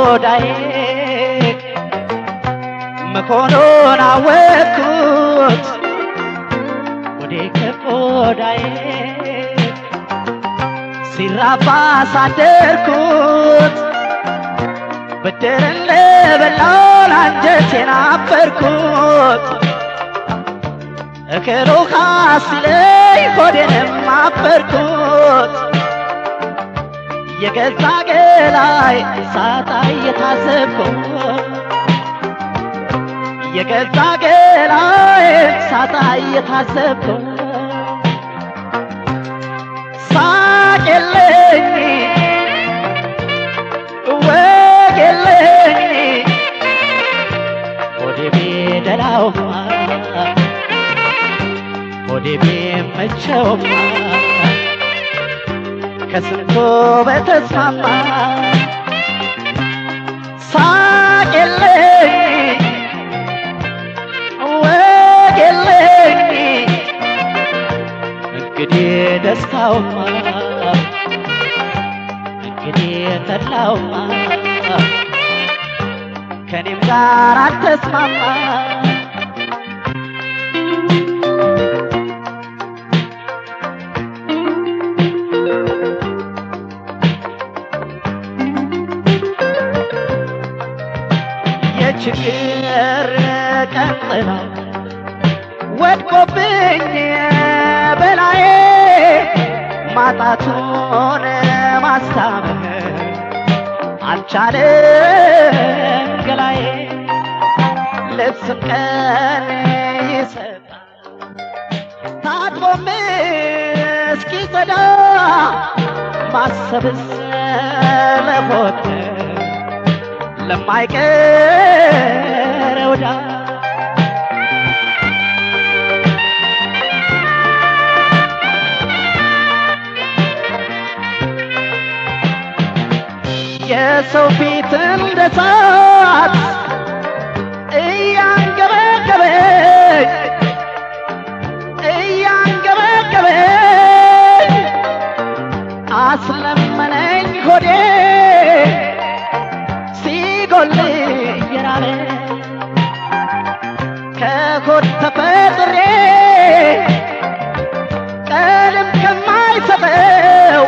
ከቆዳዬ መሆኑን አወቅኩት ወዴ ከቆዳዬ ሲራባ ሳደርኩት ብድር እንደበላው አንጀቴን አበርኩት እክሉ ሲለኝ ሆዴንም አበርኩት የገዛ ገላይ ሳጣ እየታዘብኩት የገዛ ገላይ ሳጣ እየታዘብኩት ሳቅ የለኝ ወግ የለኝ ሆዴ ቢደላውማ ሆዴ ቢመቸውማ ከስንቱ በተስማማ ሳቅ የለኝ ወግ የለኝ እንግዲህ ደስታውማ እንግዲህ ተድላውማ ከኔም ጋር አልተስማማ የችግር ቀንጥላ ወድቆብኝ በላዬ ማጣቱን ማስታመን አልቻለም ገላዬ ልብስም ቀን ይሰጣል ታጥቦም እስኪጸዳ ማሰብስ ለሞት ለማይቀረው ዕዳ የሰው ፊት እንደ እሳት እያንገበገበኝ እያንገበገበኝ አስለመነኝ ሆዴ ሲጎል እየራበ ከሆድ ተፈጥሬ ቀንም ከማይሰጠው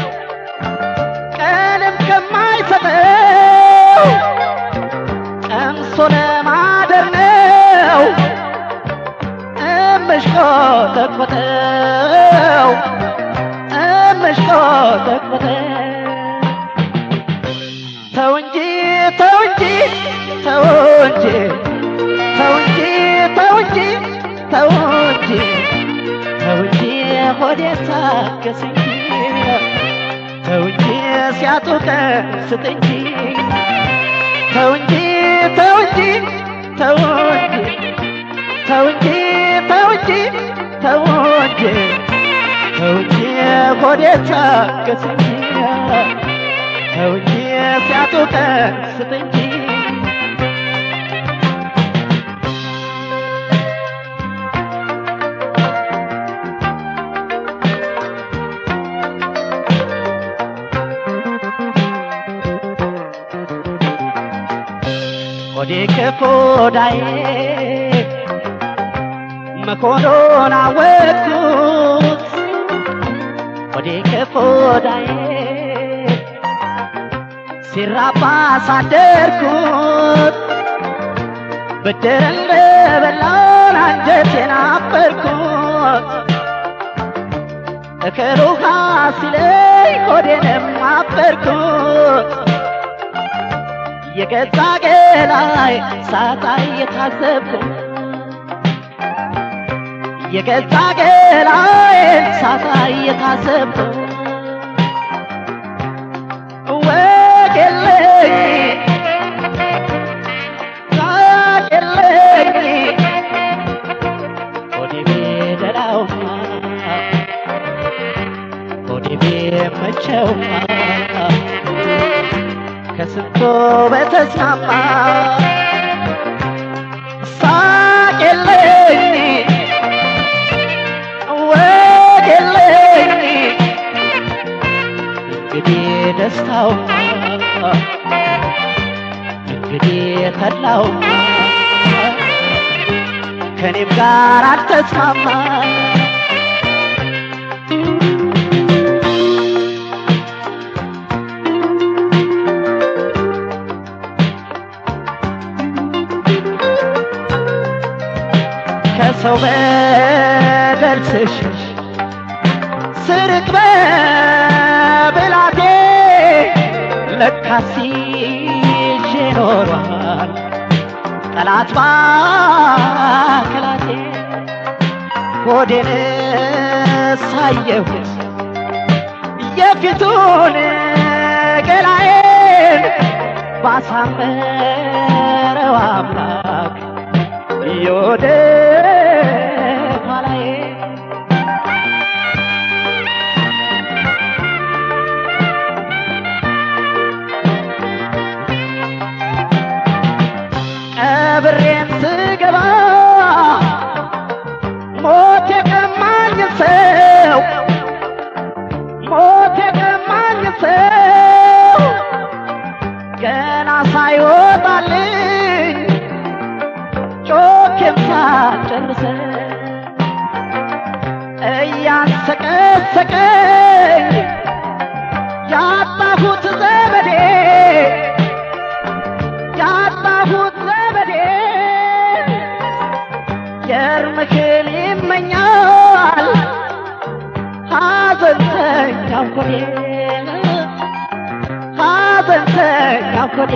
ቀንም ከማይሰጠው ቀምሶ ለማደር ነው እምሽቆጠቆጠው እምሽቆጠቆጠው ተው እንጂ ተው እንጂ ተው እንጂ ተው እንጂ ተው እንጂ ተው እንጂ ተው እንጂ ሆዴ ታገስ እንጂ ተው እንጂ ሲያጡ ቀን ስጥ እንጂ ተው እንጂ ተው እንጂ ተው እንጂ ተው እንጂ ተው እንጂ ተው እንጂ ተው እንጂ ሆዴ ታገስ እንጂ ተው እንጂ ሲያጡ ቀን ስጥ እንጂ ሆዴ ከቆዳዬ መሆኑን አወቅኩት ሆዴ ከቆዳዬ ሲራባ ሳደርኩት ብድር እንደበላን አንጀቴን አበርኩት እክል ውሃ ሲለኝ ሆዴንም አበርኩት የገዛ ገላይ ሳጣ እየታዘብኩት የገዛ ገላዬን ሳጣ እየታዘብኩት ወግ የለኝ ሳቅ የለኝ ሆዴ ቢደላውማ ሆዴ ቢመቸውማ ከስንቶ በተስማማ ሳቅ የለኝ ወግ የለኝ እንግዲህ ደስታውማ ልቤ ተላው ከኔም ጋር አልተስማማ ከሰው በደል ስሽሽ ስርቅ በብላቴ ለካስ ይዤ ኖሯል ጠላት ባክላቴ ሆዴን ሳየሁት የፊቱን ገላዬን ባሳመረው አምላክ የወደ ኋላዬ ቀብሬን ስገባ ሞት የቀማኝ ሰው ሞት የቀማኝ ሰው ገና ሳይወጣልኝ ጮኬም ሳልጨርሰው እያንሰቀሰቀኝ ያጣሁት ዘመዴ ያጣሁት ዘመዴ የእርምክል ይመኛል ሐዘንተኛው ኮዴ ሐዘንተኛው ኮዴ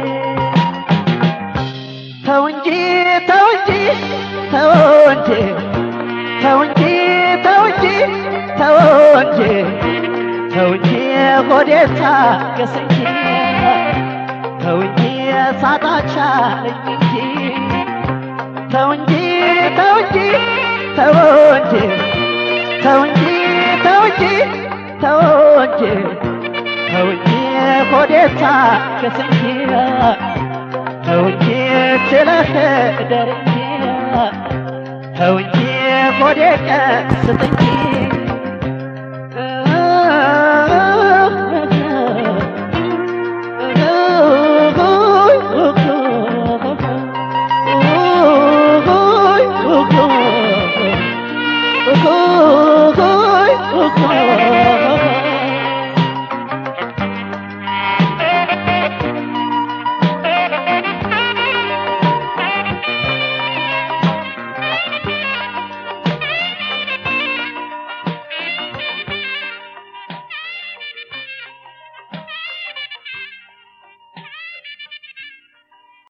ተው እንጂ ተው እንጂ ተው እንጂ ተው እንጂ ተው እንጂ ተው እንጂ ተው እንጂ ሆዴ ታገስ እንጂ ተው እንጂ ሳጣቻለኝ እንጂ ተው እንጂ ተው እንጂ ተው እንጂ ተው እንጂ ተው እንጂ ተው እንጂ ተው እንጂ ሆዴ ታገስ እንጂ ተው እንጂ ችለህ እደር እንጂ ተው እንጂ ሆዴ ቀስት እንጂ